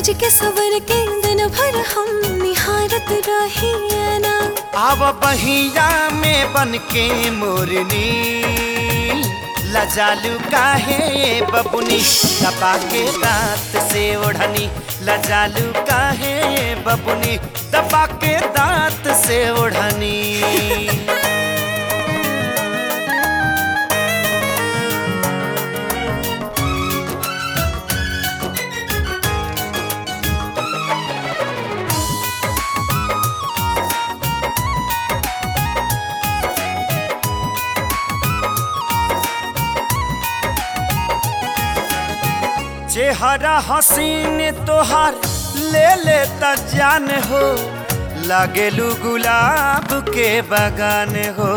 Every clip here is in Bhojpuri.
सज के सवर के दिन भर हम निहारत रही ना आव बहिया में बन के मोरनी लजालू काहे बबुनी दबा के दांत से ओढ़नी लजालू काहे बबुनी दबा के दांत से ओढ़नी चेहरा हसीन तोहार ले ले त जान हो लागेलू गुलाब के बगान हो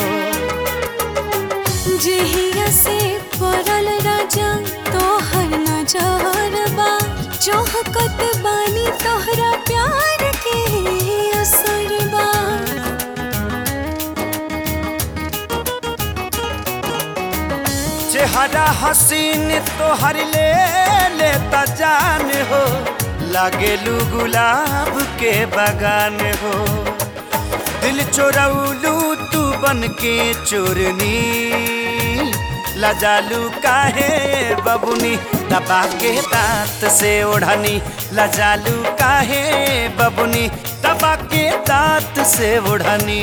जेहिया से पड़ल राजा तोहर नजर बा चौहकत बानी तोहरा प्यार के असर बा चेहरा हसीन तोहर ले ले त जान हो लागेलू गुलाब के बगान हो दिल चोरौलू तू बन के चोरनी लजालू काहे बबुनी दबा के दांत से ओढ़नी लजालू काहे बबुनी दबा के दांत से ओढ़नी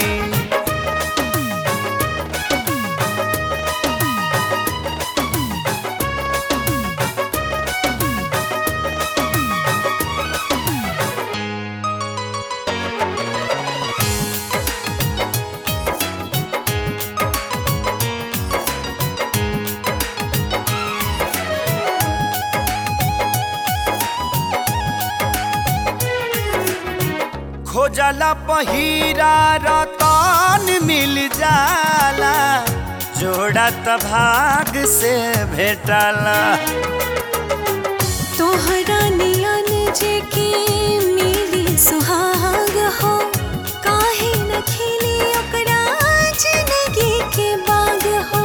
खोजला पहिरा रतन मिल जाला जोड़ा त भाग से भेटला तोहरा नियन जे के मिली सुहाग हो काहे न खिली ओकरा जिंदगी के बाग हो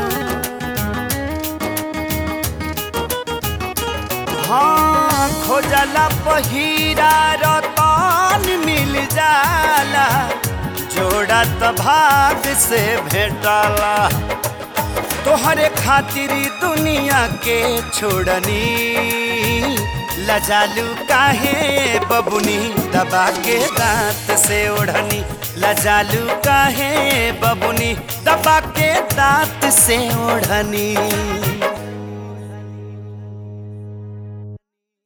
हाँ खोजला पहिरा रतन मिल जाला जोड़ा त भाग से भेटला तोहरे खातिर दुनिया के छोड़नी लजालू काहे बबुनी दबा के दांत से ओढ़नी लजालू काहे बबुनी दबा के दांत से ओढ़नी